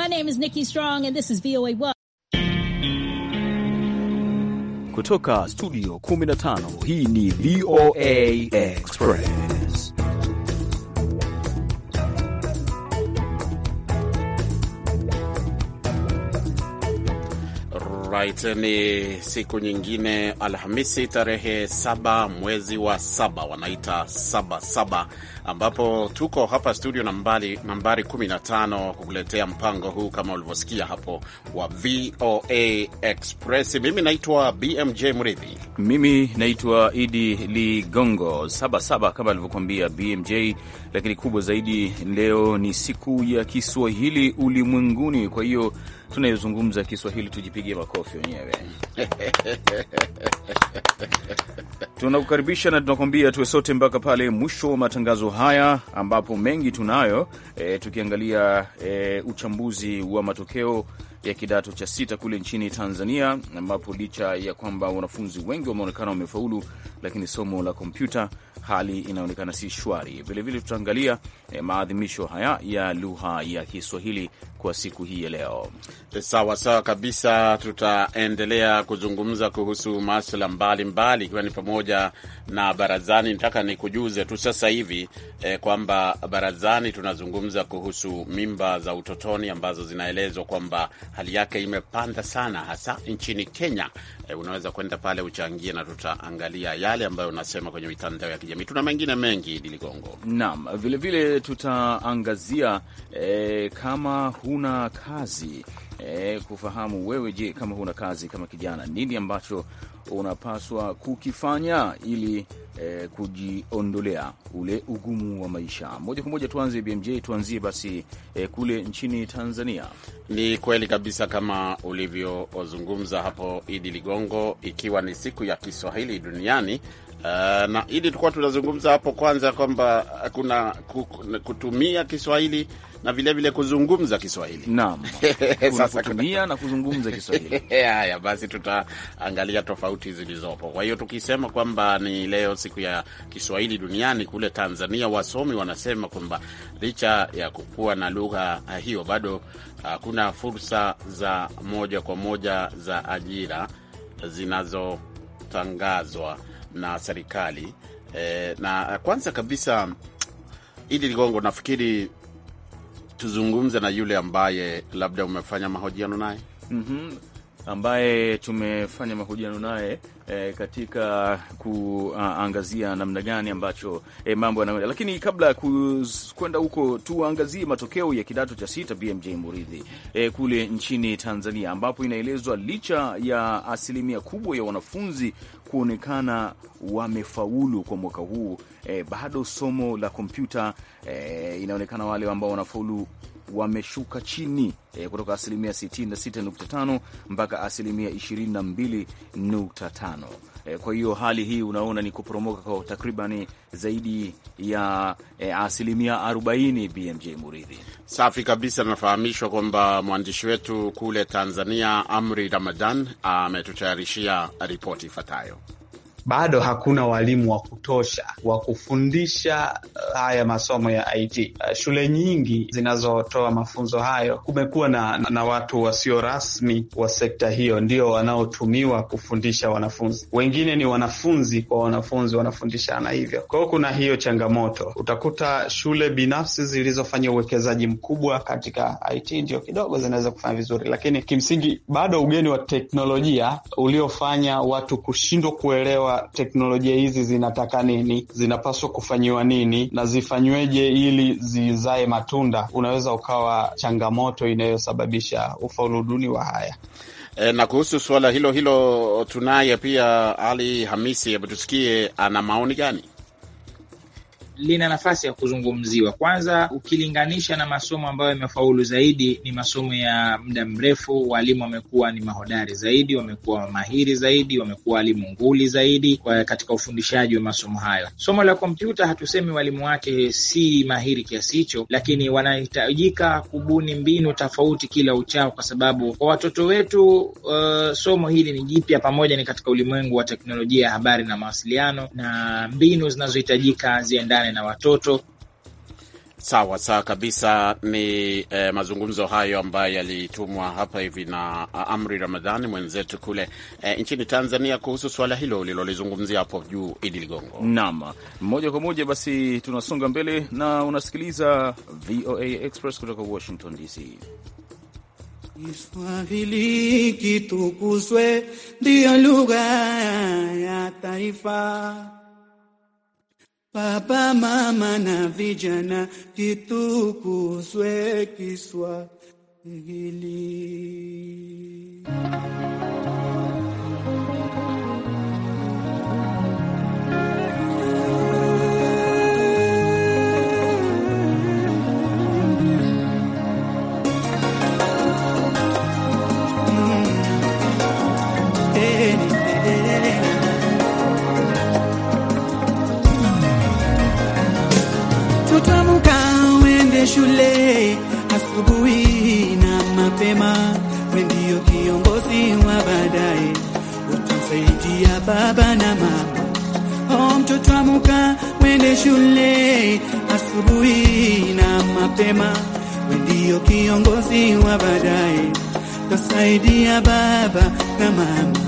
My name is Nikki Strong and this is VOA 1. Kutoka studio 15 hii ni VOA Express. Right, ni siku nyingine Alhamisi tarehe saba mwezi wa saba wanaita saba saba, ambapo tuko hapa studio nambari nambari 15 kukuletea mpango huu kama ulivyosikia hapo wa VOA Express. Mimi naitwa BMJ Mridhi. Mimi naitwa Idi Ligongo. Saba saba kama alivyokuambia BMJ, lakini kubwa zaidi leo ni siku ya Kiswahili ulimwenguni, kwa hiyo tunayozungumza Kiswahili tujipigie makofi wenyewe. Tunakukaribisha na tunakuambia tuwe sote mpaka pale mwisho wa matangazo haya, ambapo mengi tunayo e, tukiangalia e, uchambuzi wa matokeo ya kidato cha sita kule nchini Tanzania, ambapo licha ya kwamba wanafunzi wengi wameonekana wamefaulu, lakini somo la kompyuta hali inaonekana si shwari. Vilevile tutaangalia eh, maadhimisho haya ya lugha ya Kiswahili kwa siku hii ya leo. Sawa sawa kabisa, tutaendelea kuzungumza kuhusu masuala mbalimbali, ikiwa ni pamoja na barazani. Nataka nikujuze tu sasa hivi eh, kwamba barazani tunazungumza kuhusu mimba za utotoni ambazo zinaelezwa kwamba hali yake imepanda sana, hasa nchini Kenya. Eh, unaweza kwenda pale uchangie, na tutaangalia yale ambayo unasema kwenye mitandao ya kijamii. Tuna mengine mengi, Diligongo. Naam, vilevile tutaangazia eh, kama huna kazi eh, kufahamu wewe, je, kama huna kazi kama kijana, nini ambacho unapaswa kukifanya ili eh, kujiondolea ule ugumu wa maisha. Moja kwa moja tuanze BMJ, tuanzie basi eh, kule nchini Tanzania. Ni kweli kabisa kama ulivyozungumza hapo Idi Ligongo, ikiwa ni siku ya Kiswahili duniani. Uh, na ili tulikuwa tunazungumza hapo kwanza kwamba kuna kutumia Kiswahili na vilevile vile kuzungumza Kiswahili. Naam. Sasa kutumia na kuzungumza Kiswahili. Haya basi, tutaangalia tofauti zilizopo. Kwa hiyo tukisema kwamba ni leo siku ya Kiswahili duniani, kule Tanzania wasomi wanasema kwamba licha ya kukuwa na lugha hiyo bado hakuna fursa za moja kwa moja za ajira zinazotangazwa na serikali e, na kwanza kabisa Idi Ligongo, nafikiri tuzungumze na yule ambaye labda umefanya mahojiano naye mm -hmm. ambaye tumefanya mahojiano naye e, katika kuangazia namna gani ambacho e, mambo yanaenda, lakini kabla ya kwenda huko tuangazie matokeo ya kidato cha sita BMJ Muridhi e, kule nchini Tanzania ambapo inaelezwa licha ya asilimia kubwa ya wanafunzi kuonekana wamefaulu kwa mwaka huu e, bado somo la kompyuta e, inaonekana wale ambao wanafaulu wameshuka chini e, kutoka asilimia 66.5 mpaka asilimia 22.5. E, kwa hiyo hali hii unaona ni kuporomoka kwa takribani zaidi ya e, asilimia 40. BMJ Muridhi, safi kabisa. Nafahamishwa kwamba mwandishi wetu kule Tanzania Amri Ramadan ametutayarishia ripoti ifuatayo. Bado hakuna walimu wa kutosha wa kufundisha haya masomo ya IT. Shule nyingi zinazotoa mafunzo hayo, kumekuwa na, na watu wasio rasmi wa sekta hiyo ndio wanaotumiwa kufundisha wanafunzi. Wengine ni wanafunzi kwa wanafunzi wanafundishana hivyo. Kwa hiyo kuna hiyo changamoto. Utakuta shule binafsi zilizofanya uwekezaji mkubwa katika IT ndio kidogo zinaweza kufanya vizuri, lakini kimsingi bado ugeni wa teknolojia uliofanya watu kushindwa kuelewa teknolojia hizi zinataka nini, zinapaswa kufanyiwa nini na zifanyweje ili zizae matunda, unaweza ukawa changamoto inayosababisha ufaulu duni wa haya. E, na kuhusu suala hilo hilo tunaye pia Ali Hamisi, hebu tusikie ana maoni gani? lina nafasi ya kuzungumziwa. Kwanza, ukilinganisha na masomo ambayo yamefaulu zaidi, ni masomo ya muda mrefu. Walimu wamekuwa ni mahodari zaidi, wamekuwa mahiri zaidi, wamekuwa walimu nguli zaidi kwa katika ufundishaji wa masomo hayo. Somo la kompyuta, hatusemi walimu wake si mahiri kiasi hicho, lakini wanahitajika kubuni mbinu tofauti kila uchao, kwa sababu kwa watoto wetu uh, somo hili ni jipya, pamoja ni katika ulimwengu wa teknolojia ya habari na mawasiliano, na mbinu zinazohitajika ziendane na watoto. Sawa sawa kabisa. Ni eh, mazungumzo hayo ambayo yalitumwa hapa hivi na Amri Ramadhani mwenzetu kule eh, nchini Tanzania kuhusu suala hilo ulilolizungumzia hapo juu, Idi Ligongo. Naam, moja kwa moja basi tunasonga mbele na unasikiliza VOA Express kutoka Washington DC. Kiswahili kitukuzwe, ndiyo lugha ya taifa. Baba, mama na vijana, kitukuzwe Kiswahili. Tutamuka wende shule asubuhi na mapema, we ndio kiongozi wa baadaye, utasaidia baba na mama. Oh, mtoto amuka wende shule asubuhi na mapema, we ndio kiongozi wa baadaye, utasaidia baba na mama.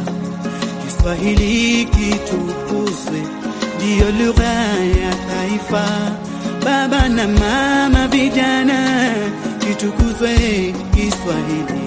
Kiswahili kitukuzwe, ndiyo lugha ya taifa. Baba na mama, vijana, kitukuzwe Kiswahili.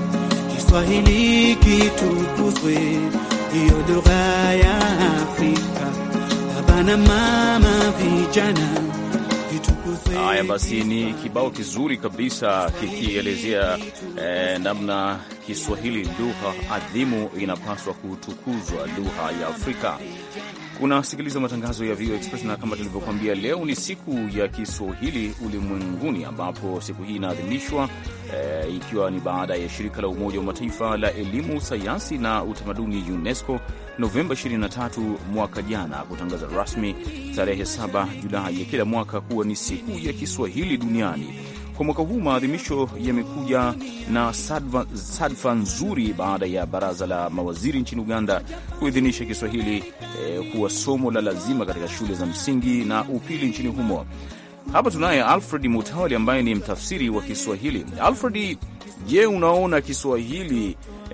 Kiswahili kitukuzwe, ndiyo lugha ya Afrika. Baba na mama, vijana, kitukuzwe. Haya basi, ni kibao kizuri kabisa kikielezea eh, namna Kiswahili lugha adhimu inapaswa kutukuzwa, lugha ya Afrika. Unasikiliza matangazo ya VOA Express na kama tulivyokuambia, leo ni siku ya Kiswahili ulimwenguni, ambapo siku hii inaadhimishwa eh, ikiwa ni baada ya shirika la Umoja wa Mataifa la elimu, sayansi na utamaduni UNESCO Novemba 23 mwaka jana kutangaza rasmi tarehe 7 Julai ya kila mwaka kuwa ni siku ya Kiswahili duniani. Kwa mwaka huu maadhimisho yamekuja na sadfa, sadfa nzuri baada ya baraza la mawaziri nchini Uganda kuidhinisha Kiswahili eh, kuwa somo la lazima katika shule za msingi na upili nchini humo. Hapa tunaye Alfred Mutawali ambaye ni mtafsiri wa Kiswahili. Alfred, je, unaona Kiswahili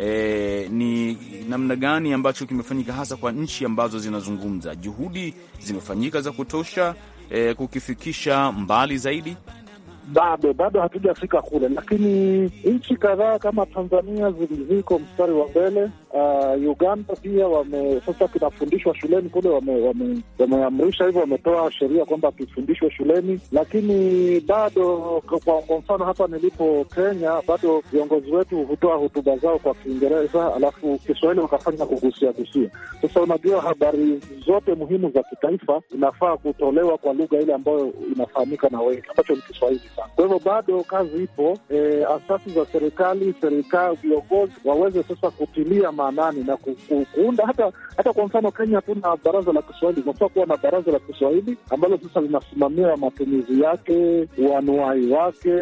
eh, ni namna gani ambacho kimefanyika hasa kwa nchi ambazo zinazungumza? Juhudi zimefanyika za kutosha eh, kukifikisha mbali zaidi? Bado bado hatujafika kule, lakini nchi kadhaa kama Tanzania ziko mstari wa mbele. Uh, Uganda pia wame sasa kinafundishwa shuleni kule, wameamrisha wame hivyo, wametoa sheria kwamba kifundishwe shuleni, lakini bado kwa, kwa mfano hapa nilipo Kenya, bado viongozi wetu hutoa hotuba zao kwa Kiingereza alafu Kiswahili wakafanya kugusia gusia. Sasa unajua, habari zote muhimu za kitaifa inafaa kutolewa kwa lugha ile ambayo inafahamika na wengi, ambacho ni Kiswahili. Kwa hivyo bado kazi ipo. E, asasi za serikali, serikali, viongozi waweze sasa kutilia maanani na ku, ku, kuunda hata hata kwa mfano Kenya hatuna baraza la Kiswahili. Unafaa kuwa na baraza la Kiswahili ambalo sasa linasimamia matumizi yake, uanuai wake,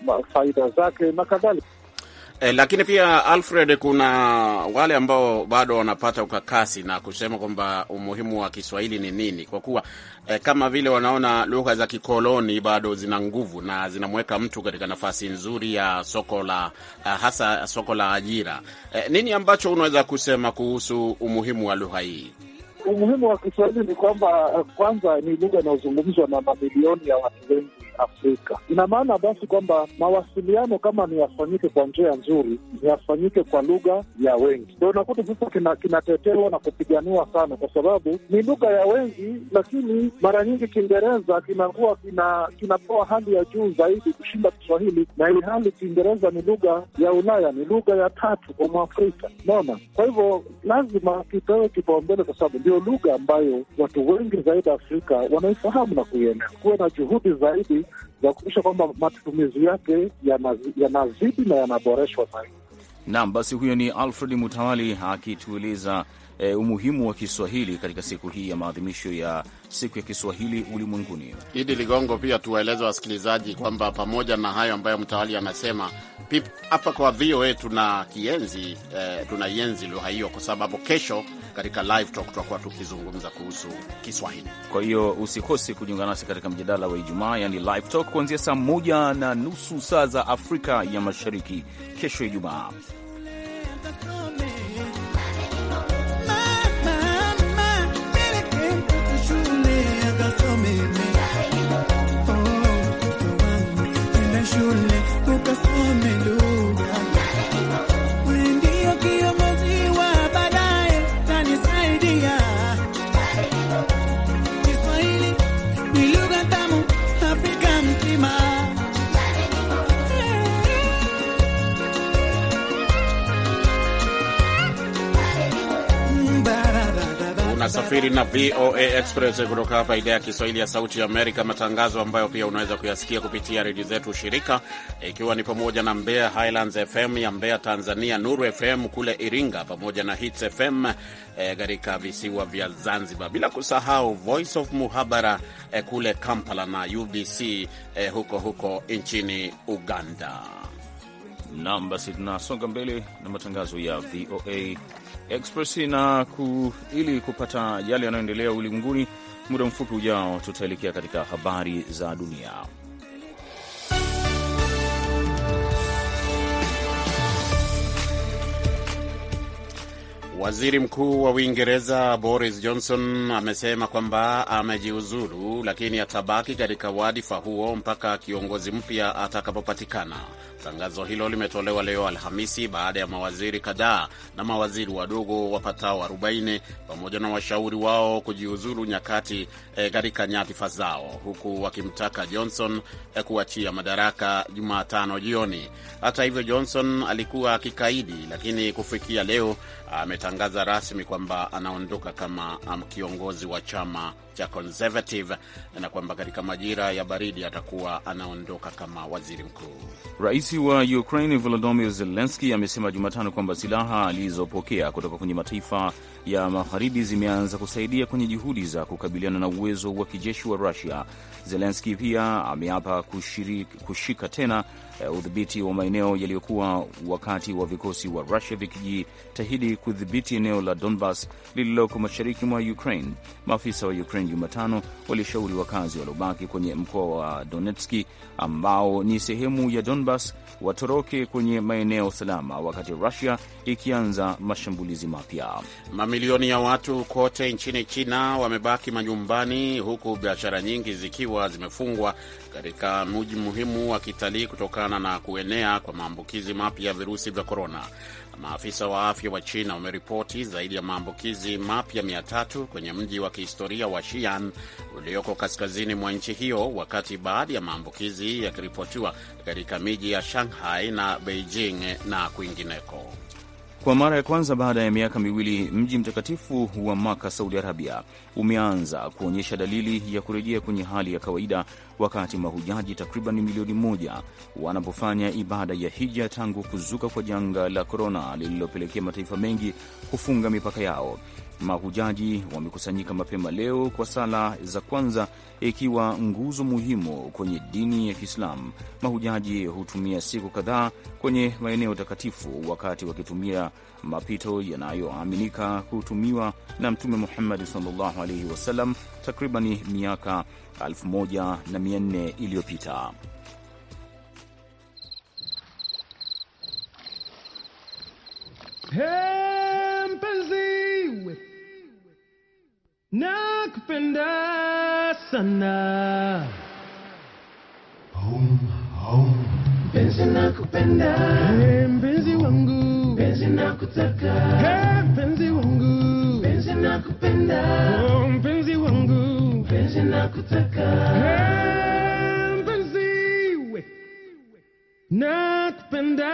faida zake na kadhalika. E, lakini pia Alfred, kuna wale ambao bado wanapata ukakasi na kusema kwamba umuhimu wa Kiswahili ni nini, kwa kuwa e, kama vile wanaona lugha za kikoloni bado zina nguvu na zinamweka mtu katika nafasi nzuri ya soko la uh, hasa soko la ajira. E, nini ambacho unaweza kusema kuhusu umuhimu wa lugha hii? Umuhimu wa Kiswahili ni kwamba kwanza, ni lugha inayozungumzwa na mamilioni ya watu wengi Afrika. Ina maana basi kwamba mawasiliano kama ni yafanyike kwa njia nzuri, ni yafanyike kwa lugha ya wengi. Ndio unakuta sasa kinatetewa kina na kupiganiwa sana, kwa sababu ni lugha ya wengi, lakini mara nyingi Kiingereza kinakuwa kina kinapewa hali ya juu zaidi kushinda Kiswahili, na ili hali Kiingereza ni lugha ya Ulaya, ni lugha ya tatu kwa Mwafrika. Unaona, kwa hivyo lazima kipewe kipaumbele, kwa sababu ndio lugha ambayo watu wengi zaidi Afrika wanaifahamu na kuielewa. Kuwe na juhudi zaidi za kuhakikisha kwamba matumizi yake yanazidi na yanaboreshwa zaidi. Naam, basi huyo ni Alfred Mutawali akitueleza e, umuhimu wa Kiswahili katika siku hii ya maadhimisho ya siku ya Kiswahili ulimwenguni. Idi Ligongo, pia tuwaeleze wasikilizaji kwamba pamoja na hayo ambayo Mtawali anasema hapa kwa VOA tuna kienzi eh, tunaienzi lugha hiyo kwa sababu kesho katika live talk tutakuwa tukizungumza kuhusu Kiswahili. Kwa hiyo usikose kujiunga nasi katika mjadala wa Ijumaa, yani live talk, kuanzia saa moja na nusu saa za Afrika ya Mashariki kesho Ijumaa. Unasafiri na VOA Express kutoka hapa idhaa ya Kiswahili ya Sauti ya Amerika, matangazo ambayo pia unaweza kuyasikia kupitia redio zetu shirika, ikiwa ni pamoja na Mbeya Highlands FM ya Mbeya Tanzania, Nuru FM kule Iringa, pamoja na Hits FM katika e, visiwa vya Zanzibar, bila kusahau Voice of Muhabara e, kule Kampala na UBC e, huko huko nchini Uganda. Naam, basi tunasonga mbele na matangazo ya VOA Express na ku, ili kupata yale yanayoendelea ulimwenguni. Muda mfupi ujao, tutaelekea katika habari za dunia. Waziri Mkuu wa Uingereza Boris Johnson amesema kwamba amejiuzulu, lakini atabaki katika wadhifa huo mpaka kiongozi mpya atakapopatikana. Tangazo hilo limetolewa leo Alhamisi baada ya mawaziri kadhaa na mawaziri wadogo wapatao 40 pamoja na washauri wao kujiuzulu nyakati katika e, nyadhifa zao, huku wakimtaka Johnson e, kuachia madaraka Jumatano jioni. Hata hivyo, Johnson alikuwa akikaidi, lakini kufikia leo ametangaza rasmi kwamba anaondoka kama kiongozi wa chama cha Conservative na kwamba katika majira ya baridi atakuwa anaondoka kama waziri mkuu. Rais wa Ukraine Volodymyr Zelensky amesema Jumatano kwamba silaha alizopokea kutoka kwenye mataifa ya magharibi zimeanza kusaidia kwenye juhudi za kukabiliana na uwezo wa kijeshi wa Rusia. Zelensky pia ameapa kushika tena uh, udhibiti wa maeneo yaliyokuwa wakati wa vikosi wa Rusia vikijitahidi kudhibiti eneo la Donbas lililoko mashariki mwa Ukraine. Maafisa wa Ukraine Jumatano walishauri wakazi waliobaki kwenye mkoa wa Donetski ambao ni sehemu ya Donbas watoroke kwenye maeneo salama, wakati Rusia ikianza mashambulizi mapya. Mamilioni ya watu kote nchini China wamebaki manyumbani, huku biashara nyingi zikiwa zimefungwa katika mji muhimu wa kitalii kutokana na kuenea kwa maambukizi mapya ya virusi vya korona. Maafisa wa afya wa China wameripoti zaidi ya maambukizi mapya mia tatu kwenye mji wa kihistoria wa Xi'an ulioko kaskazini mwa nchi hiyo, wakati baadhi ya maambukizi yakiripotiwa katika miji ya Shanghai na Beijing na kwingineko. Kwa mara ya kwanza baada ya miaka miwili, mji mtakatifu wa Maka, Saudi Arabia, umeanza kuonyesha dalili ya kurejea kwenye hali ya kawaida, wakati mahujaji takriban milioni moja wanapofanya ibada ya hija tangu kuzuka kwa janga la korona lililopelekea mataifa mengi kufunga mipaka yao. Mahujaji wamekusanyika mapema leo kwa sala za kwanza, ikiwa nguzo muhimu kwenye dini ya Kiislamu. Mahujaji hutumia siku kadhaa kwenye maeneo takatifu, wakati wakitumia mapito yanayoaminika kutumiwa na Mtume Muhammadi sallallahu alaihi wasallam takribani miaka 1400 iliyopita. Hey, mpenzi nakupenda sana mpenzi nakupenda hey, mpenzi wangu mpenzi nakutaka hey, mpenzi wangu mpenzi nakupenda oh, mpenzi wangu mpenzi nakutaka hey, mpenzi we nakupenda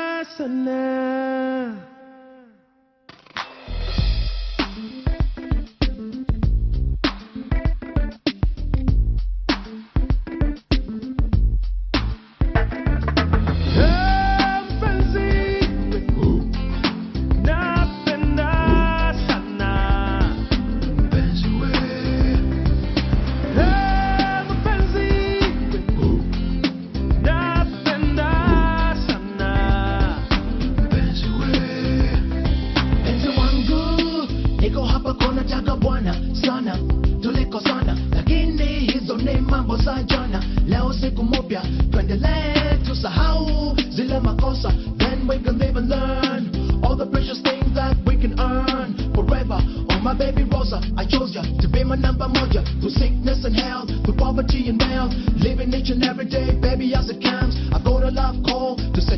sana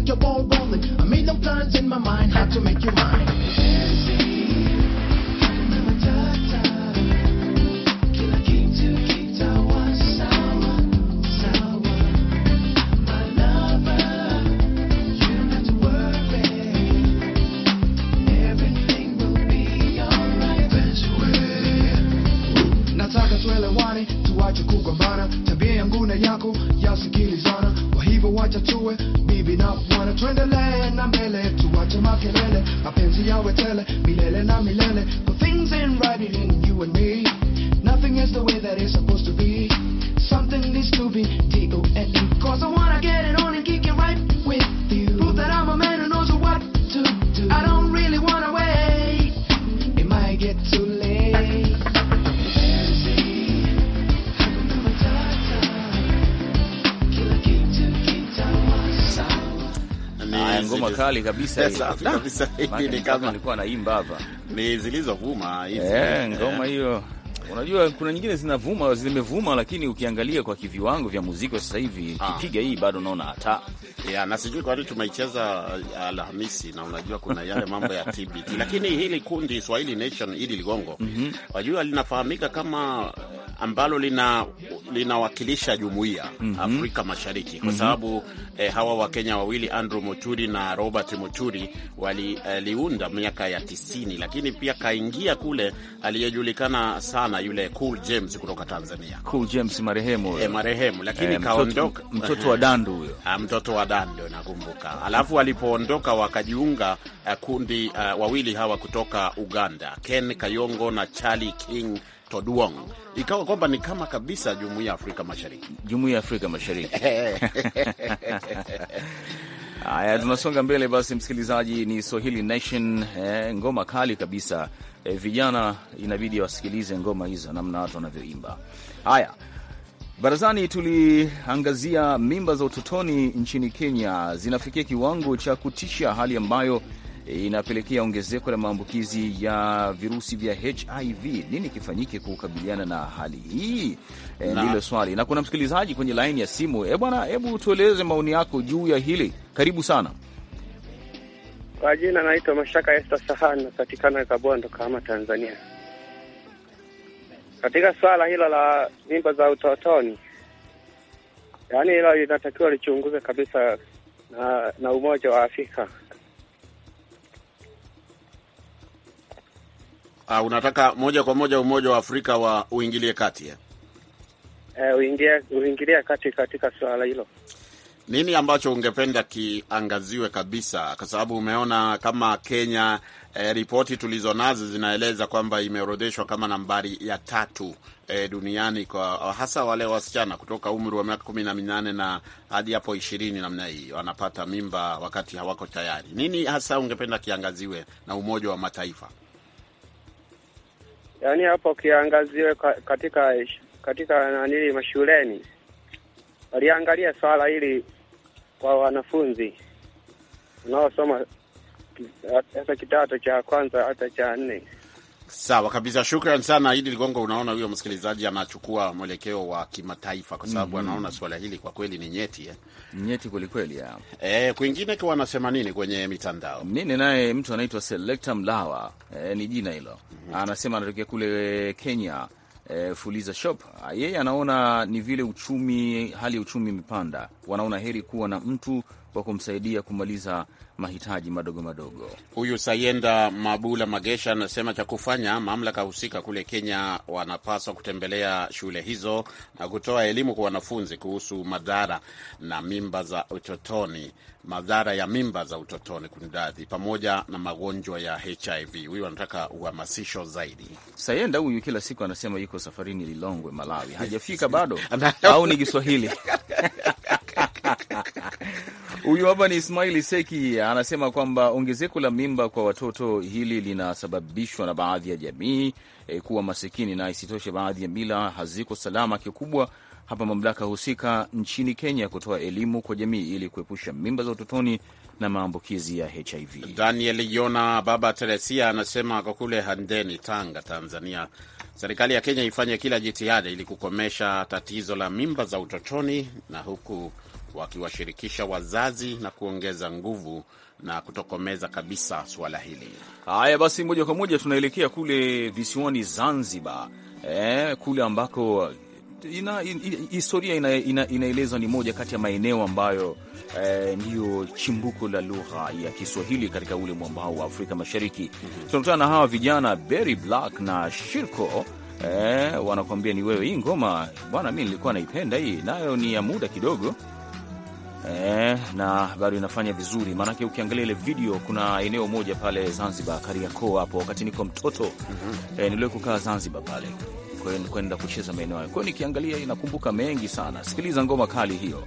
your ball rolling. A million plans in my mind, how to make you mine. Kila kitu kitawa sawa, sawa. My lover, you don't have to worry. Everything will be alright. Nataka tuelewane, tuache kugombana, tabia yangu na yako yasikilizana. Kwa hivyo wacha tuwe bibi na bwana, tuendelee na mbele, tuache makelele, mapenzi yawe tele milele na milele. For things ain't right between you and me, nothing is the way that it's supposed to be. Something needs to be D-O-N-E, cause I wanna get it on and kick it right with you. Prove that I'm a man who knows what to do. I don't really wanna wait, it might get too late. Ni Haya, ngoma zile- kali kabisa hii. Safi kabisa. Hii Maana ni ni kama kama nilikuwa naimba hapa. ni zilizovuma hizi. Eh, ngoma Eh. hiyo. Unajua kuna nyingine zinavuma zimevuma, lakini ukiangalia kwa kiviwango vya muziki wa sasa hivi, Ah. kipiga hii bado naona hata Ya, na sijui kwa nini tumeicheza uh, Alhamisi na unajua kuna yale mambo ya TBT, lakini hili kundi Swahili Nation hili Ligongo, wajua linafahamika kama uh, ambalo lina linawakilisha jumuiya Afrika Mashariki kwa sababu eh, hawa Wakenya wawili Andrew Muturi na Robert Muturi waliunda miaka ya tisini, lakini pia kaingia kule aliyejulikana sana yule Cool James kutoka Tanzania Cool James marehemu huyo. eh, marehemu, lakini Eh, mtoto, kaondoka mtoto wa dandu huyo. Ah, mtoto wa Dando nakumbuka. Alafu walipoondoka wakajiunga uh, kundi uh, wawili hawa kutoka Uganda, Ken Kayongo na Charlie King Todwong. Ikawa kwamba ni kama kabisa jumuiya ya Afrika Mashariki. Jumuiya ya Afrika Mashariki. Haya, tunasonga mbele basi, msikilizaji. Ni Swahili Nation, eh, ngoma kali kabisa. Eh, vijana inabidi wasikilize ngoma hizo, namna watu wanavyoimba. Haya, barazani tuliangazia mimba za utotoni nchini Kenya zinafikia kiwango cha kutisha, hali ambayo eh, inapelekea ongezeko la maambukizi ya virusi vya HIV. Nini kifanyike kukabiliana na hali hii? E, Na- ndilo swali, na kuna msikilizaji kwenye laini ya simu. E bwana, hebu tueleze maoni yako juu ya hili. Karibu sana. Kwa jina naitwa Mashaka Esta Sahani, napatikana Kabondo, Kahama, Tanzania. Katika swala hilo la mimba za utotoni, yaani hilo linatakiwa lichunguze kabisa na, na Umoja wa Afrika. Uh, unataka moja kwa moja Umoja wa Afrika wa uingilie kati eh? Eh, uingie uingilia kati katika swala hilo. Nini ambacho ungependa kiangaziwe kabisa, kwa sababu umeona kama Kenya eh, ripoti tulizonazo zinaeleza kwamba imeorodheshwa kama nambari ya tatu eh, duniani kwa hasa wale wasichana kutoka umri wa miaka kumi na minane na hadi hapo ishirini namna hii wanapata mimba wakati hawako tayari. Nini hasa ungependa kiangaziwe na Umoja wa Mataifa? Yaani hapo kiangaziwe ka- katika katika nanili mashuleni, waliangalia swala hili kwa wanafunzi wanaosoma ki- hata kidato cha kwanza hata cha nne. Sawa kabisa, shukran sana Idi Ligongo. Unaona, huyo msikilizaji anachukua mwelekeo wa kimataifa kwa sababu anaona suala hili kwa kweli ni nyeti eh. Nyeti kwelikweli ya E, kwingine kwa wanasema nini kwenye mitandao? Mimi naye mtu anaitwa Selecta Mlawa e, ni jina hilo. Anasema anatokea kule Kenya e, Fuliza Shop. Yeye anaona ni vile uchumi, hali ya uchumi imepanda, wanaona heri kuwa na mtu wa kumsaidia kumaliza mahitaji madogo madogo. Huyu Sayenda Mabula Magesha anasema cha kufanya, mamlaka husika kule Kenya wanapaswa kutembelea shule hizo na kutoa elimu kwa wanafunzi kuhusu madhara na mimba za utotoni, madhara ya mimba za utotoni kunidadhi, pamoja na magonjwa ya HIV. Huyu anataka uhamasisho zaidi. Sayenda huyu kila siku anasema yuko safarini Lilongwe, Malawi, hajafika bado au ni Kiswahili? Huyu hapa ni Ismaili Seki anasema kwamba ongezeko la mimba kwa watoto hili linasababishwa na baadhi ya jamii e, kuwa masikini na isitoshe, baadhi ya mila haziko salama. Kikubwa hapa mamlaka husika nchini Kenya kutoa elimu kwa jamii ili kuepusha mimba za utotoni na maambukizi ya HIV. Daniel Yona Baba Teresia anasema kwa kule Handeni, Tanga, Tanzania, serikali ya Kenya ifanye kila jitihada ili kukomesha tatizo la mimba za utotoni na huku wakiwashirikisha wazazi na kuongeza nguvu na kutokomeza kabisa suala hili. Haya basi, moja kwa moja tunaelekea kule visiwani Zanzibar, eh, kule ambako ina, in, historia ina, ina, inaeleza ni moja kati ya maeneo ambayo eh, ndiyo chimbuko la lugha ya Kiswahili katika ule mwambao wa Afrika Mashariki. Tunakutana na hawa vijana Berry Black na Shirko eh, wanakuambia ni wewe. Hii ngoma bwana, mi nilikuwa naipenda hii, nayo ni ya muda kidogo eh, na bado inafanya vizuri, maanake ukiangalia ile video, kuna eneo moja pale Zanzibar, Kariakoo hapo, wakati niko mtoto eh, niliwahi kukaa Zanzibar pale kwenda kucheza maeneo hayo. Kwa hiyo nikiangalia inakumbuka mengi sana. Sikiliza ngoma kali hiyo.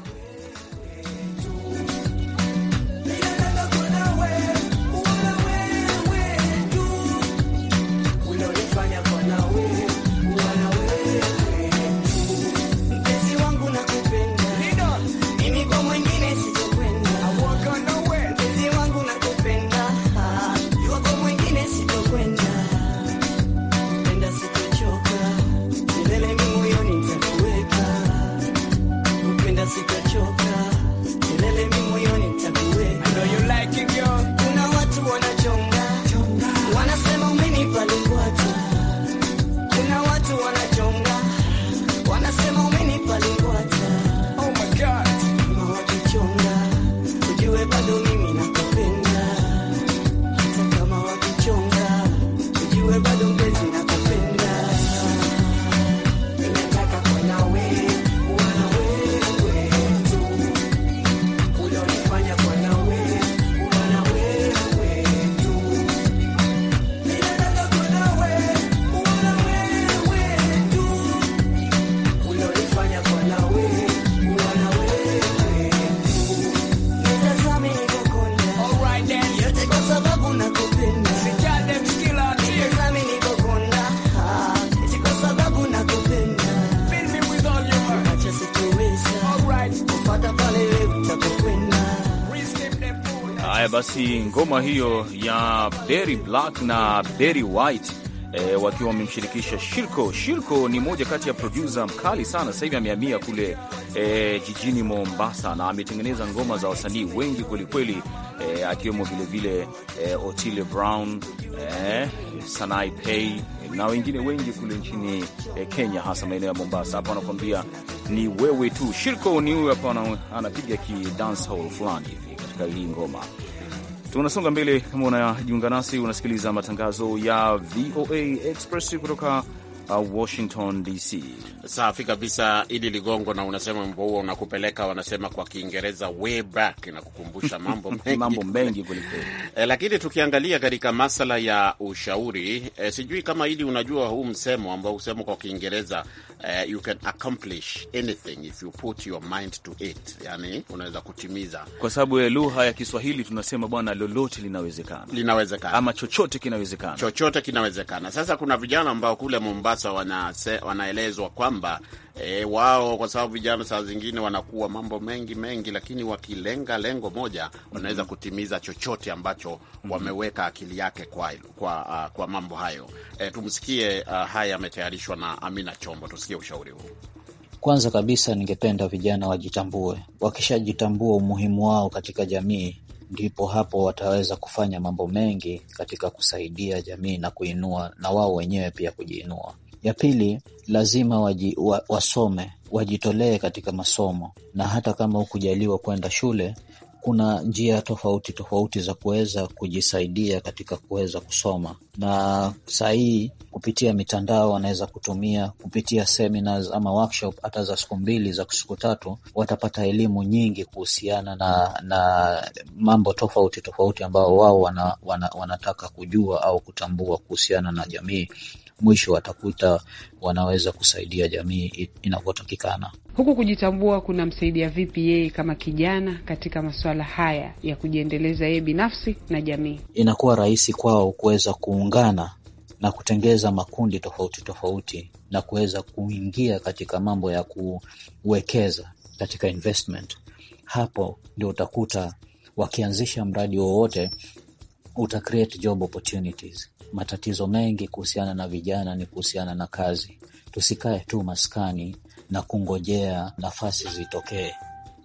Haya basi, ngoma hiyo ya Berry Black na Berry White e, wakiwa wamemshirikisha Shilko. Shilko ni moja kati ya produsa mkali sana, sasa hivi amehamia kule e, jijini Mombasa na ametengeneza ngoma za wasanii wengi kwelikweli, e, akiwemo vilevile e, Otile Brown e, Sanai Pay na wengine wengi kule nchini e, Kenya, hasa maeneo ya Mombasa. Hapo anakuambia ni wewe tu. Shilko ni huyu hapa, anapiga ki dancehall fulani hivi katika hii ngoma. Tunasonga mbele. Kama unajiunga nasi, unasikiliza matangazo ya VOA Express kutoka uh, Washington DC. Safi kabisa, Idi Ligongo, na unasema mbo huo unakupeleka, wanasema kwa Kiingereza way back, na kukumbusha mambo mengi mambo mengi kwelikweli. E, lakini tukiangalia katika masala ya ushauri e, sijui kama Idi unajua huu msemo ambao husema kwa Kiingereza e, you can accomplish anything if you put your mind to it, yani unaweza kutimiza, kwa sababu ya lugha ya Kiswahili tunasema bwana, lolote linawezekana, linawezekana ama chochote kinawezekana, chochote kinawezekana. Sasa kuna vijana ambao kule Mombasa wanase, wanaelezwa kwamba e, wao kwa sababu vijana saa zingine wanakuwa mambo mengi mengi, lakini wakilenga lengo moja wanaweza kutimiza chochote ambacho wameweka akili yake kwa, kwa, uh, kwa mambo hayo. E, tumsikie uh, haya yametayarishwa na Amina Chombo, tusikie ushauri huu. Kwanza kabisa, ningependa vijana wajitambue. Wakishajitambua umuhimu wao katika jamii, ndipo hapo wataweza kufanya mambo mengi katika kusaidia jamii na kuinua na wao wenyewe pia kujiinua. Ya pili, lazima waji, wa, wasome wajitolee katika masomo, na hata kama hukujaliwa kwenda shule, kuna njia tofauti tofauti za kuweza kujisaidia katika kuweza kusoma, na saa hii kupitia mitandao wanaweza kutumia kupitia seminars ama workshop hata za siku mbili za siku tatu, watapata elimu nyingi kuhusiana na na mambo tofauti tofauti ambao wao wana, wana, wanataka kujua au kutambua kuhusiana na jamii. Mwisho watakuta wanaweza kusaidia jamii inavyotakikana. Huku kujitambua kunamsaidia vipi yeye kama kijana katika masuala haya ya kujiendeleza yeye binafsi na jamii? Inakuwa rahisi kwao kuweza kuungana na kutengeza makundi tofauti tofauti na kuweza kuingia katika mambo ya kuwekeza katika investment. Hapo ndio utakuta wakianzisha mradi wowote uta create job opportunities. Matatizo mengi kuhusiana na vijana ni kuhusiana na kazi. Tusikae tu maskani na kungojea nafasi zitokee,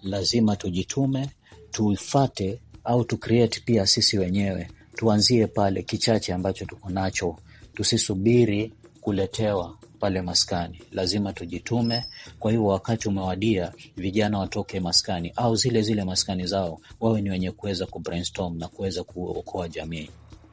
lazima tujitume, tuifate au tu create pia sisi wenyewe, tuanzie pale kichache ambacho tuko nacho, tusisubiri kuletewa pale maskani, lazima tujitume. Kwa hivyo wakati umewadia, vijana watoke maskani au zile zile maskani zao, wawe ni wenye kuweza kubrainstorm na kuweza kuokoa jamii.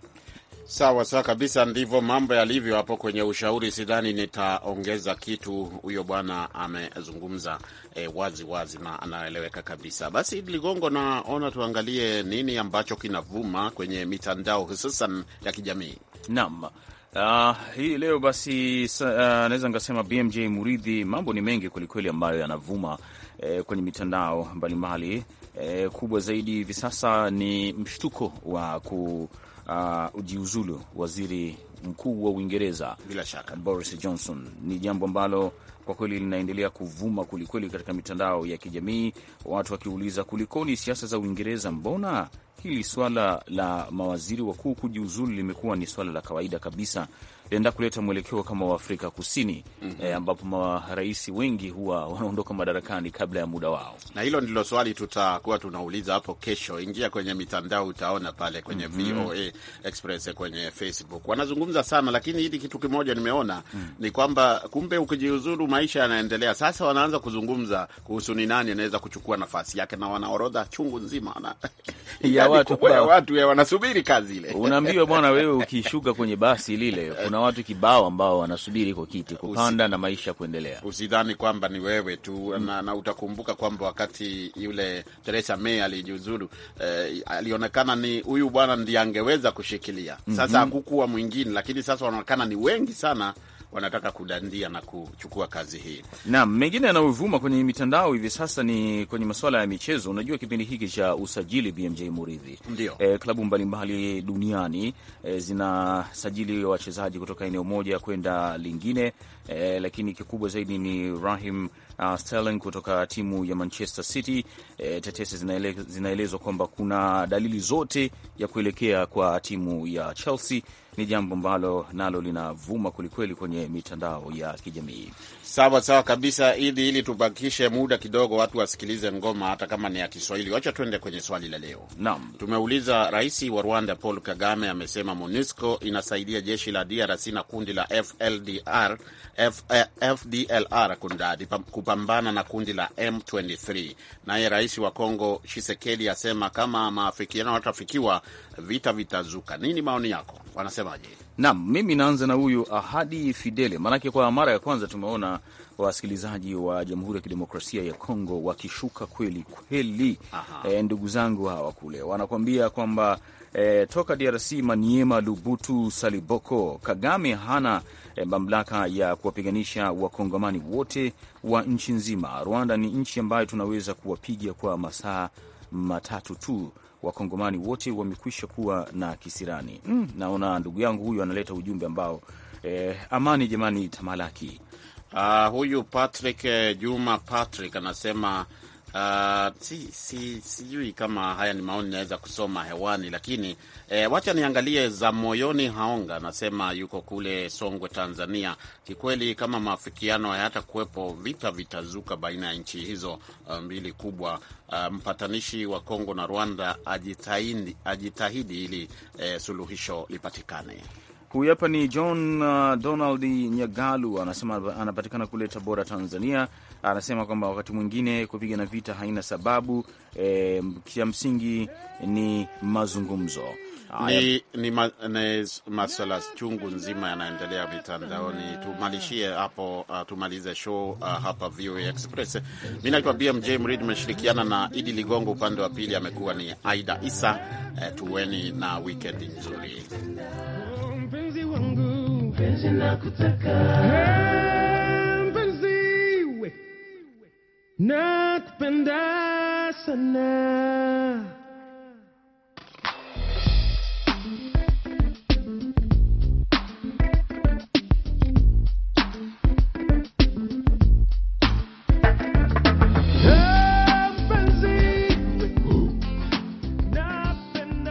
Sawa sawa kabisa, ndivyo mambo yalivyo hapo kwenye ushauri. Sidhani nitaongeza kitu, huyo bwana amezungumza eh, wazi wazi na anaeleweka kabisa. Basi Ligongo, naona tuangalie nini ambacho kinavuma kwenye mitandao hususan ya kijamii. Naam. Uh, hii leo basi uh, naweza nikasema BMJ Muridhi, mambo ni mengi kwelikweli ambayo yanavuma eh, kwenye mitandao mbalimbali eh, kubwa zaidi hivi sasa ni mshtuko wa ku uh, ujiuzulu waziri mkuu wa Uingereza bila shaka Boris Johnson. Ni jambo ambalo kwa kweli linaendelea kuvuma kwelikweli katika mitandao ya kijamii, watu wakiuliza kulikoni siasa za Uingereza, mbona hili swala la mawaziri wakuu kujiuzulu limekuwa ni swala la kawaida kabisa, linaenda kuleta mwelekeo kama wa Afrika Kusini mm -hmm. E, ambapo marais wengi huwa wanaondoka madarakani kabla ya muda wao, na hilo ndilo swali tutakuwa tunauliza hapo kesho. Ingia kwenye mitandao utaona pale kwenye mm -hmm. VOA Express kwenye Facebook wanazungumza sana, lakini hili kitu kimoja nimeona mm -hmm. ni kwamba kumbe ukijiuzulu maisha yanaendelea. Sasa wanaanza kuzungumza kuhusu ni nani anaweza kuchukua nafasi yake, na wanaorodha chungu nzima na ya watu, ya watu ya wanasubiri kazi ile. Unaambiwa bwana, wewe ukishuka kwenye basi lile kuna watu kibao ambao wanasubiri kwa kiti kupanda Usi, na maisha kuendelea. Usidhani kwamba ni wewe tu mm. na, na utakumbuka kwamba wakati yule Theresa May alijiuzulu eh, alionekana ni huyu bwana ndiye angeweza kushikilia sasa. mm -hmm. hakukuwa mwingine, lakini sasa wanaonekana ni wengi sana wanataka kudandia na kuchukua kazi hii. Naam, mengine yanayovuma kwenye mitandao hivi sasa ni kwenye masuala ya michezo. Unajua kipindi hiki cha usajili BMJ Muridhi, ndio e, klabu mbalimbali duniani e, zinasajili wachezaji kutoka eneo moja kwenda lingine e, lakini kikubwa zaidi ni Raheem uh, Sterling kutoka timu ya Manchester City. E, tetesi zinaelezwa zinaele kwamba kuna dalili zote ya kuelekea kwa timu ya Chelsea ni jambo ambalo nalo linavuma kwelikweli kwenye mitandao ya kijamii. Sawa sawa kabisa, ili ili tubakishe muda kidogo, watu wasikilize ngoma hata kama ni ya Kiswahili. Wacha tuende kwenye swali la leo. Naam, tumeuliza rais wa Rwanda Paul Kagame amesema MONUSCO inasaidia jeshi la DRC na kundi la FLDR, F, FDLR kundadi kupambana na kundi la M23. Naye rais wa Kongo Tshisekedi asema kama maafikiano hatafikiwa vita vitazuka. Nini maoni yako? Wanasemaje? Naam, mimi naanza na huyu Ahadi Fidele, maanake kwa mara ya kwanza tumeona wasikilizaji wa Jamhuri ya Kidemokrasia ya Kongo wakishuka kweli kweli. E, ndugu zangu hawa kule wanakuambia kwamba e, toka DRC Maniema, Lubutu, Saliboko, Kagame hana e, mamlaka ya kuwapiganisha wakongomani wote wa nchi nzima. Rwanda ni nchi ambayo tunaweza kuwapiga kwa masaa matatu tu wakongomani wote wamekwisha kuwa na kisirani. Mm, naona ndugu yangu huyu analeta ujumbe ambao eh, amani jamani tamalaki. Uh, huyu Patrick eh, Juma Patrick anasema uh, si, si, sijui kama haya ni maoni naweza kusoma hewani, lakini eh, wacha niangalie za moyoni. Haonga anasema yuko kule Songwe, Tanzania. Kikweli kama maafikiano hayata kuwepo, vita vitazuka baina ya nchi hizo mbili kubwa. Uh, mpatanishi wa Kongo na Rwanda ajitahidi, ajitahidi ili eh, suluhisho lipatikane. Huyu hapa ni John uh, Donald Nyagalu anasema anapatikana kule Tabora, Tanzania. Anasema kwamba wakati mwingine kupigana vita haina sababu eh, kia msingi ni mazungumzo. Ni, ni, ma, ni maswala chungu nzima yanaendelea mitandaoni. Tumalishie hapo uh, tumalize show uh, hapa VOA Express. Mi naitwa BMJ Mrid, imeshirikiana na Idi Ligongo, upande wa pili amekuwa ni Aida Isa. Uh, tuweni na wikendi nzuri. Mpenzi wangu, mpenzi nakutaka, mpenzi we nakupenda sana